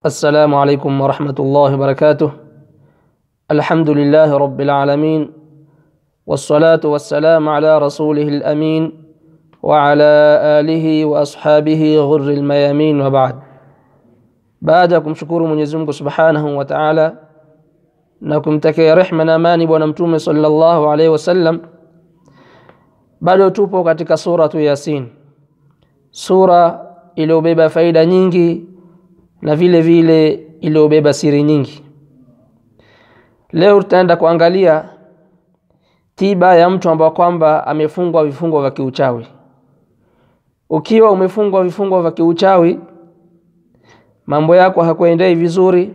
السلام عليكم ورحمة الله وبركاته الحمد لله رب العالمين والصلاة والسلام على رسوله الأمين وعلى آله وأصحابه غر الميامين وبعد baada ya kumshukuru Mwenyezi Mungu Subhanahu wa Ta'ala na kumtakia rehma na amani bwana mtume sallallahu alaihi wasallam bado tupo katika suratu Yasin sura iliyobeba faida nyingi na vile vile iliyobeba siri nyingi leo tutaenda kuangalia tiba ya mtu ambaye kwamba amefungwa vifungo vya kiuchawi ukiwa umefungwa vifungo vya kiuchawi mambo yako hakuendei vizuri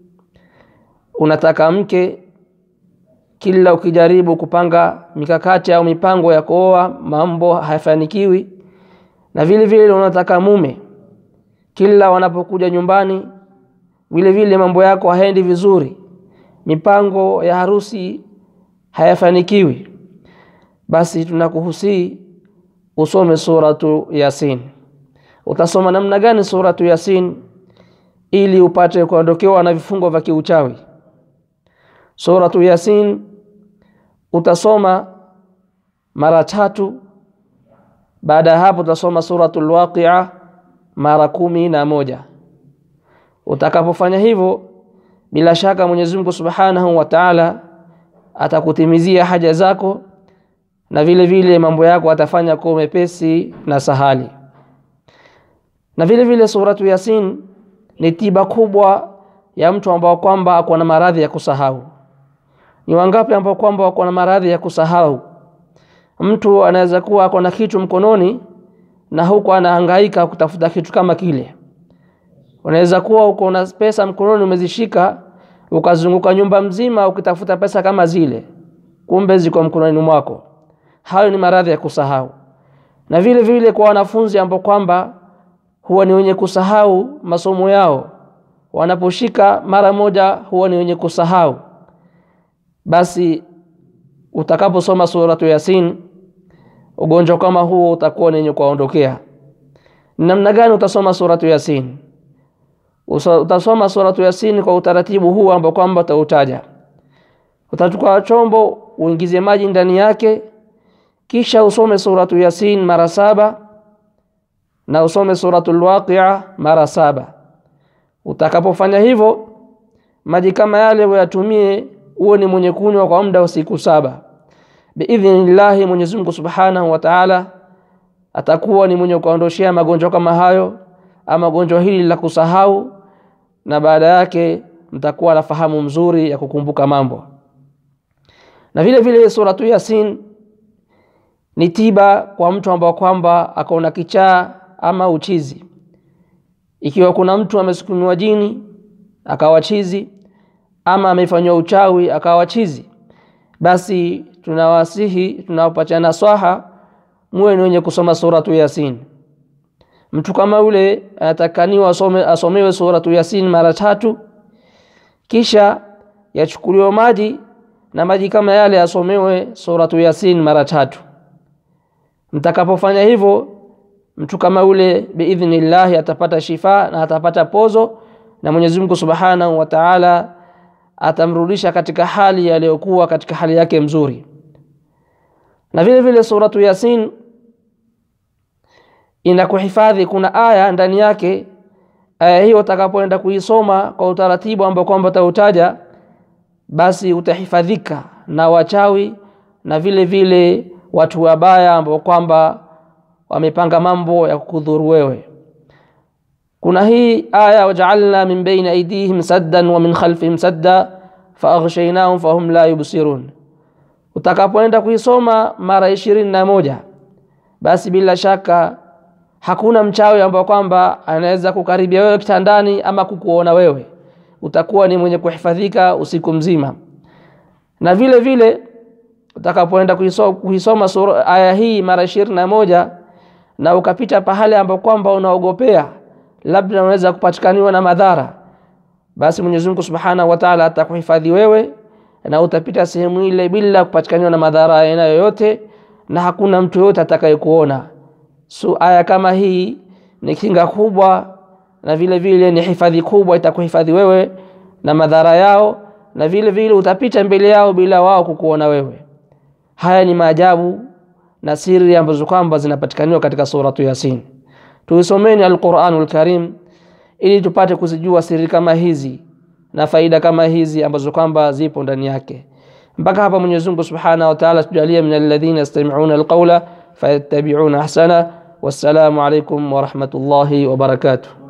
unataka mke kila ukijaribu kupanga mikakati au mipango ya kuoa mambo hayafanikiwi na vile vile unataka mume kila wanapokuja nyumbani vile vile mambo yako haendi vizuri mipango ya harusi hayafanikiwi basi tunakuhusii usome suratu yasin utasoma namna gani suratu yasin ili upate kuondokewa na vifungo vya kiuchawi suratu yasin utasoma mara tatu baada ya hapo utasoma suratul waqia mara kumi na moja utakapofanya hivyo bila shaka Mwenyezi Mungu Subhanahu wa Ta'ala atakutimizia haja zako na vile vile mambo yako atafanya kuwa mepesi na sahali na vile vile suratu yasin ni tiba kubwa ya mtu ambao kwamba ako na maradhi ya kusahau ni wangapi ambao kwamba wako na maradhi ya kusahau mtu anaweza kuwa ako na kitu mkononi na huko anahangaika kutafuta kitu kama kile unaweza kuwa uko na pesa mkononi umezishika ukazunguka nyumba mzima ukitafuta pesa kama zile kumbe ziko mkononi mwako hayo ni maradhi ya kusahau na vile vile kwa wanafunzi ambao kwamba huwa ni wenye kusahau masomo yao wanaposhika mara moja huwa ni wenye kusahau basi utakaposoma suratu yasin ugonjwa kama huo utakuwa ni wenye kuondokea namna gani utasoma suratu yasin utasoma suratu yasin kwa utaratibu huu ambao kwamba utautaja utachukua chombo uingize maji ndani yake kisha usome suratu yasin mara saba na usome suratul waqia mara saba utakapofanya hivyo maji kama yale uyatumie uwe ni mwenye kunywa kwa muda wa siku saba biidhnillahi Mwenyezi Mungu Subhanahu wa Ta'ala atakuwa ni mwenye kuondoshea magonjwa kama hayo ama gonjwa hili la kusahau na baada yake mtakuwa na fahamu mzuri ya kukumbuka mambo na vile vile suratu yasin ni tiba kwa mtu ambao kwamba akaona kichaa ama uchizi ikiwa kuna mtu amesukumiwa jini akawa chizi ama amefanywa uchawi akawa chizi basi tunawasihi tunawapatia naswaha muwe ni wenye kusoma suratu yasin mtu kama yule anatakaniwa asome, asomewe suratu yasin mara tatu kisha yachukuliwe maji na maji kama yale asomewe suratu yasin mara tatu mtakapofanya hivyo mtu kama yule biidhnillahi atapata shifa na atapata pozo na Mwenyezi Mungu Subhanahu wa Ta'ala atamrudisha katika hali aliyokuwa katika hali yake mzuri na vile vile suratu yasin inakuhifadhi kuna aya ndani yake aya hiyo utakapoenda kuisoma kwa utaratibu ambao kwamba utautaja basi utahifadhika na wachawi na vile vile watu wabaya ambao kwamba wamepanga mambo ya kukudhuru wewe kuna hii aya waja'alna min bayni aydihim saddan wa min khalfihim sadda faaghshaynahum fahum la yubsirun utakapoenda kuisoma mara ishirini na moja basi bila shaka hakuna mchawi ambao kwamba anaweza kukaribia wewe kitandani ama kukuona wewe utakuwa ni mwenye kuhifadhika usiku mzima na vile vile utakapoenda kuisoma, kuisoma sura, aya hii mara ishirini na moja na ukapita pahali ambapo kwamba unaogopea labda unaweza kupatikaniwa na madhara basi Mwenyezi Mungu Subhanahu wa Ta'ala atakuhifadhi wewe na utapita sehemu ile bila kupatikaniwa na madhara aina yoyote na hakuna mtu yoyote atakayekuona so aya kama hii ni kinga kubwa na vile vile ni hifadhi kubwa itakuhifadhi wewe na madhara yao na vile vile utapita mbele yao bila wao kukuona wewe haya ni maajabu na siri ambazo kwamba zinapatikaniwa katika suratu yasin tuisomeni alquranul karim ili tupate kuzijua siri kama hizi na faida kama hizi ambazo kwamba zipo ndani yake mpaka hapa Mwenyezi Mungu Subhanahu wa Ta'ala tujalie min alladhina yastami'una alqawla fayattabi'una ahsana wassalamu alaykum wa rahmatullahi wa barakatuh